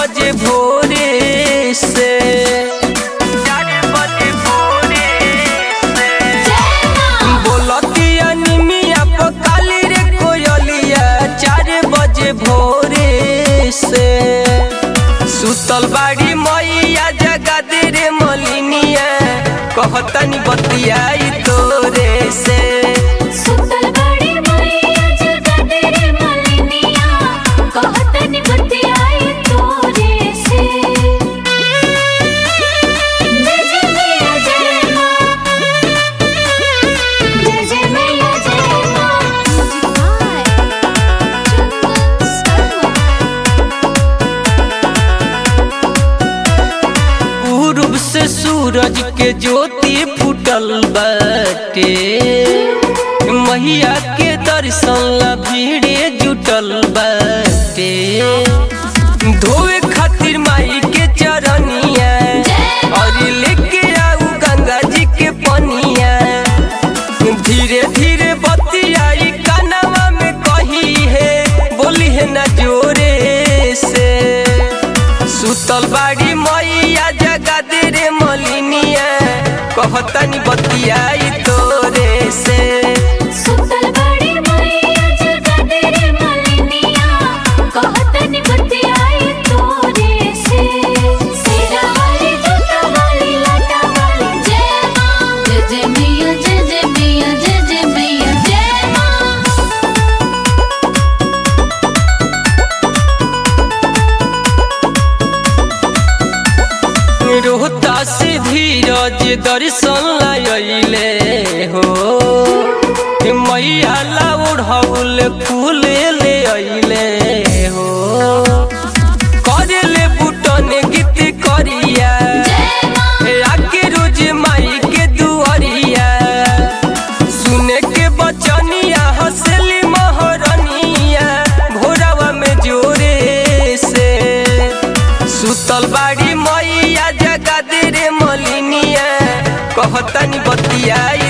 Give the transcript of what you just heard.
बजे भोरे से चार बजे भोरे से बोलतिया निमिया पकाली रे कोयलिया चार बजे भोरे से सुतल बाड़ी मैया जगा दे रे मलिनिया कहतनी बतियाई तोरे से सुतल बड़ी मैया जगा दे रे मलिनिया कहतनी बतियाई तोरे से जय जय मैया जय माँ जय जय मैया जय माँ पूर्व से सूरज के ज्योति फूटल बाटे मैया के दर्शन ला भीड़े जुटल बाटे धोए खातिर माई के चरनिया और लेके आऊ गंगा जी के पनिया धीरे धीरे बतियाई कानवा में कही है बोली है ना जोरे से सुतल बाड़ी मैया जगा दे रे मलिनिया कहतनी बतियाई तोरे से सुतल बड़ी मैया जगा दे रे मलिनिया कहतनी बतियाई तोरे से सिरा वाली जूता वाली लाटा वाली जय माँ जय जय मैया जय जय मैया जय जय मैया जय माँ रोहता से धीरज दर्शन लाइले हो मैया ला ओढ़ौल फूल ले अइले हो करेले बुटन गीत करिया आके रोज माई के दुआरिया सुने के बचनिया हंसली महरनिया भोरावा में जोरे से सुतल बाड़ी मैया जगा दे रे मलिनिया कहतनी बतियाई